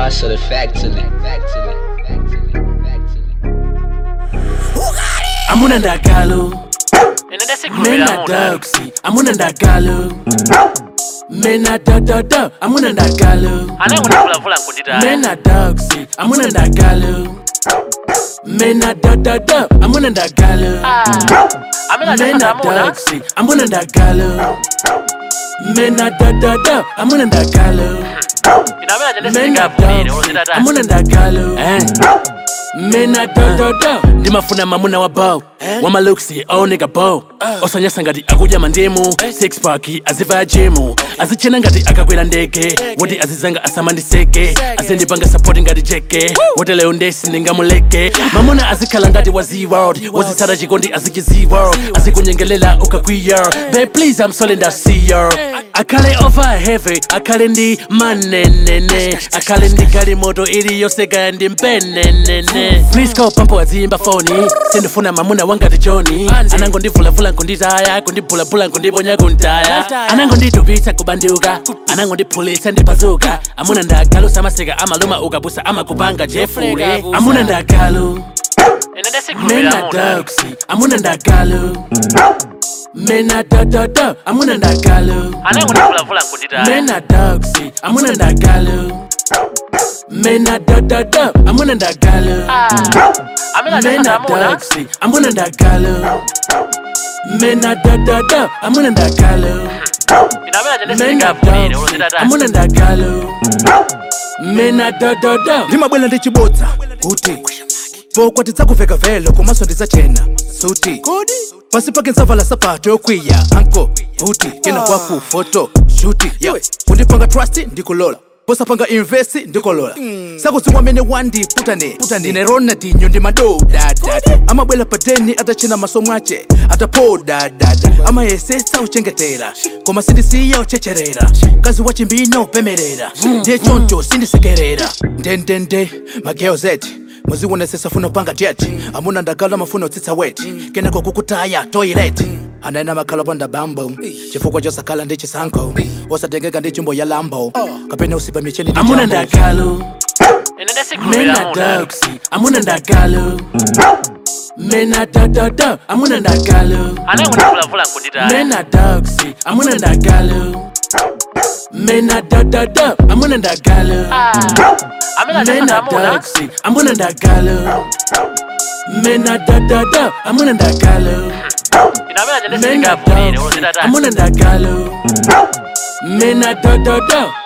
hustle factory. Factory. Factory. Factory. amuna ndagalo ine ndesikhulumela mena muna dogsy amuna ndagalo mena dododo amuna ndagalo anango ndivulavula nkunditaya mena dogsy amuna ndagalo mena dododo amuna ndagalo amene mena atafuna muna dogsy amuna ndagalo mena dododo amuna ndagalo ine amene mena ajendesikapulire dogsy olozitata amuna ndagalo mena dododo ndimafuna mamuna wa bow wamaluksi aoneka bow osanyasa ngati akudya mandimu six pack aziva jimu azichena ngati akakwera ndege woti azizanga asamandiseke azindipanga sapoti ngati jeke wote leo ndesi ndingamuleke mamuna azikhala ngati wa z-world wozitsata chikondi aziki z-world azikunyengelela ukakwiya be please i'm sorry ndasiya akhale over heavy akhale ndi manenene akhale ndi galimoto iliyoseka ndi mpenenene please call pampo aziyimba foni sindifuna mamuna wangati joni anango ndivulavula nkunditaya kundibhulabhula nkundiponya kuntaya anango nditupitsa kubanduka anango ndiphulitsa ndipazuka amuna ndagalu samaseka amaluma ukapusa amakupanga jefule amuna ndagalu ine ndesikhulumela mena muna dogsy amuna ndagalu mena dododo amuna ndagalu anango ndivulavula nkunditaya mena dogsy amuna ndagalu mena dododo amuna ndagalu amene mena atafuna muna dogsy amuna ndagalu mena dododo amuna ndagalu ine amene mena ajendesikapulire dogsy olozitata amuna ndagalu mena dododo ndimabwela ndichibodza kuti pokwa tidzakuveka velo komanso ndidzachena suti pasi pake ndzavala sapato yokwiya anko buti kena kwaku foto shuti yeah. kundipanga trust ndikulola posapanga invest ndikolola sakudziwa mene wandiputane ndine ronaldinho ndi madodadada amabwela padeni atachena maso mwache atapodadada amayesetsa uchengetera koma sindisiya uchecherera kazi wachimbino upemerera ndiye choncho sindisekerera ndendende mageozeti muziwonesesa funa upanga jet amuna ndagala mafuna utsitsa wet kenako kukutaya toilet anaena makhala panda bambo chifukwa chosakhala ndi chisankho osatengeka ndi chimbo ya lambo kapena usipa micheni ndi amuna jambo. ndagalu ine ndesikhulumela mena muna dogsy amuna ndagalu mena dododo amuna ndagalu anango ndivulavula nkunditaya mena dogsy amuna ndagalu mena dododo amuna ndagalu amene mena atafuna muna dogsy amuna ndagalu mena dododo amuna ndagalu ine amene mena ajendesikapulire dogsy olozitata amuna ndagalu mena dododo